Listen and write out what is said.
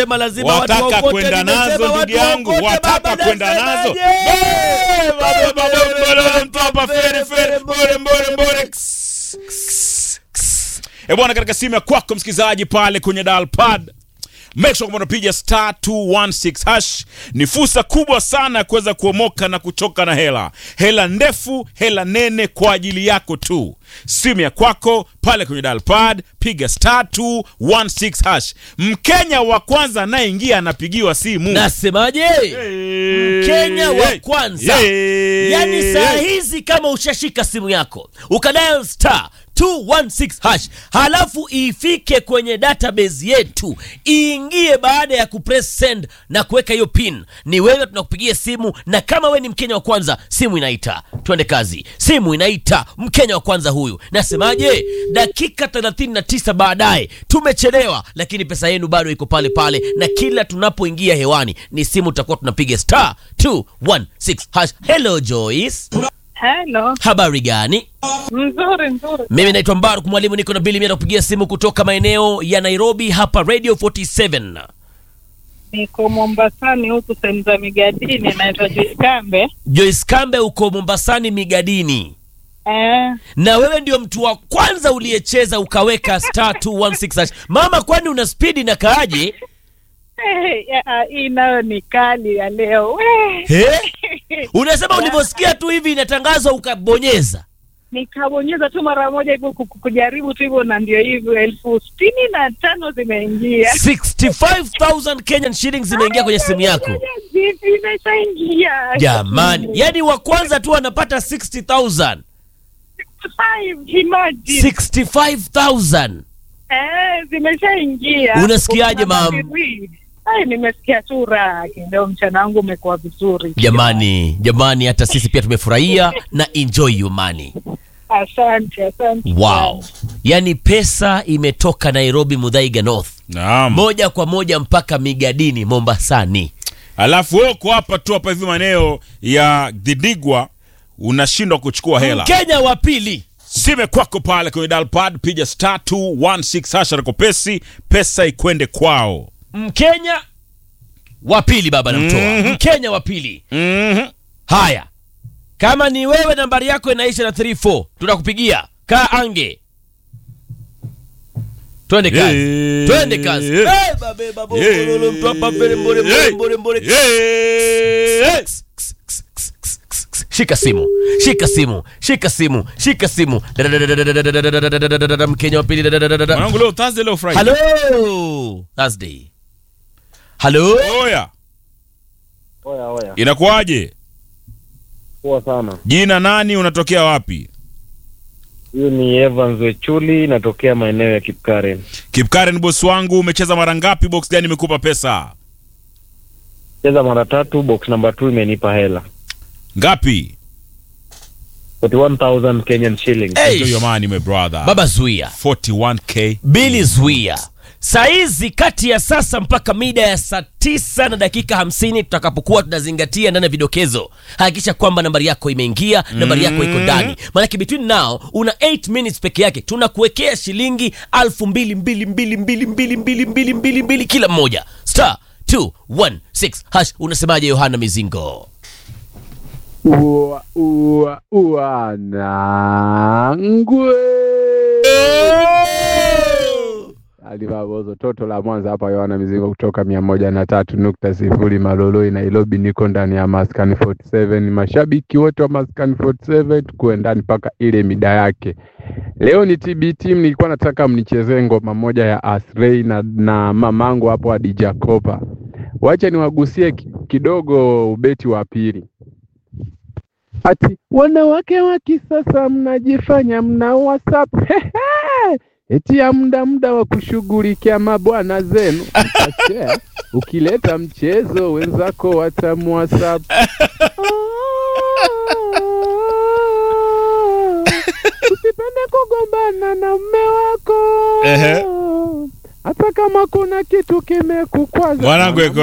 Sema lazima watu wataka waokote, kwenda nimesema nazo ndugu watu yangu waokote, wataka baba, kwenda nazo nasemaje? Eh, baba, baba, Mbole, mbole, mtapa, fere, fere, mbole, mbole, mbole. Ks, ks, ks. Eh bwana katika simu ya kwako msikilizaji pale kwenye dial pad make sure kwamba unapiga star 216 hash ni fursa kubwa sana ya kuweza kuomoka na kutoka na hela hela ndefu hela nene kwa ajili yako tu simu ya kwako pale kwenye dial pad piga star 216 hash mkenya wa kwanza anayeingia anapigiwa simu Nasemaje? Mkenya wa kwanza. Yaani saa hizi kama ushashika simu yako ukadial star 216 hash halafu ifike kwenye database yetu iingie baada ya kupress send na kuweka hiyo pin, ni wewe tunakupigia simu, na kama we ni Mkenya wa kwanza, simu inaita. Twende kazi, simu inaita. Mkenya wa kwanza huyu, nasemaje? Dakika 39 baadaye, tumechelewa, lakini pesa yenu bado iko pale pale, na kila tunapoingia hewani ni simu tutakuwa tunapiga star 216 hash. Hello Joyce, Hello. habari gani? Mzuri mzuri. Mimi naitwa Mbaruk Mwalimu, niko na Bili Mia kupigia simu kutoka maeneo ya Nairobi hapa Radio 47. Niko Mombasani huku sehemu za Migadini naitwa Jikambe. Joyce Kambe uko Mombasani Migadini, Eh, na wewe ndio mtu wa kwanza uliyecheza ukaweka star 216 hash. Mama, kwani una spidi na kaaje? eh, ya, hii nayo ni kali ya leo. We. He? Unasema ulivyosikia tu hivi inatangazwa ukabonyeza. Nikabonyeza tu mara moja hivyo ku- ku- kujaribu tu hivyo na ndio hivyo elfu sitini na tano zimeingia. 65000 Kenyan shillings zimeingia kwenye simu yako. Vipi imeshaingia? Jamani, yani wa kwanza tu anapata 60000. Five, imagine. 65000. Eh, zimeshaingia. Unasikiaje, mam? Ai, nimesikia tu raha. Leo mchana wangu umekuwa vizuri. Jamani, jamani, hata sisi pia tumefurahia na enjoy your money. Asante, asante. Wow, yaani pesa imetoka Nairobi Mudhaiga North naam moja kwa moja mpaka Migadini Mombasani. alafu wewe uko hapa tu hapa hivi maeneo ya Dhidigwa unashindwa kuchukua hela Mkenya wa pili sime kwako pale kwenye dial pad piga star 216 hasha rakopesi pesa ikwende kwao Mkenya wa pili baba namtoa Mhm. Mkenya wa pili. Mhm. Haya, kama ni wewe nambari yako inaisha na 34 tunakupigia. Kaa ange, twende kazi, Yeah. twende kazi. Yeah. Eh, babe, babe, mbole, mtu hapa mbele, mbole, mbole, Yeah. mbole, mbole. Yeah. Shika simu, shika simu, shika simu, shika simu. Dadadadadadadadadadadadadadada, Mkenya wa pili. dadadadadada. mwanangu leo Thursday leo Friday Hello, Thursday. Hello, oya Oya oya, inakuwaje poa sana. jina nani unatokea wapi Huyu ni Evans Wechuli, natokea maeneo ya Kipkaren. Kipkaren boss wangu umecheza mara ngapi box gani imekupa pesa Cheza mara tatu, box number 2 imenipa hela ngapi 41,000 Kenyan shillings. Hey. Enjoy your money my brother baba zuia 41k Bili Zuia. Saizi kati ya sasa mpaka mida ya saa tisa na dakika hamsini tutakapokuwa tunazingatia ndani ya vidokezo, hakikisha kwamba nambari yako imeingia, nambari yako iko ndani, maanake between now una 8 minutes peke yake, tunakuwekea shilingi alfu mbili mbili mbili mbili mbili mbili mbili mbili mbili kila mmoja, star 216 hash. Unasemaje Yohana Mizingo? Ua, ua, ua, nangwe. Alivabozo toto la Mwanza hapa, Yohana Mizingo kutoka mia moja na tatu nukta sifuri Maloloi, Nairobi. Niko ndani ya Maskani 47. Mashabiki wote wa Maskani 47 tukuwe ndani mpaka ile mida yake. Leo ni TBT, nilikuwa nataka mnichezee ngoma moja ya Asrei na, na mamangu hapo Adija Kopa. Wacha niwagusie ki- kidogo ubeti wa pili. Ati wanawake wa kisasa mnajifanya mna WhatsApp eti ya muda muda wa kushughulikia mabwana zenu mtashare. Ukileta mchezo wenzako watamu WhatsApp. Usipende kugombana na mme wako Ehe. hata kama kuna kitu kimekukwaza mwanangu eko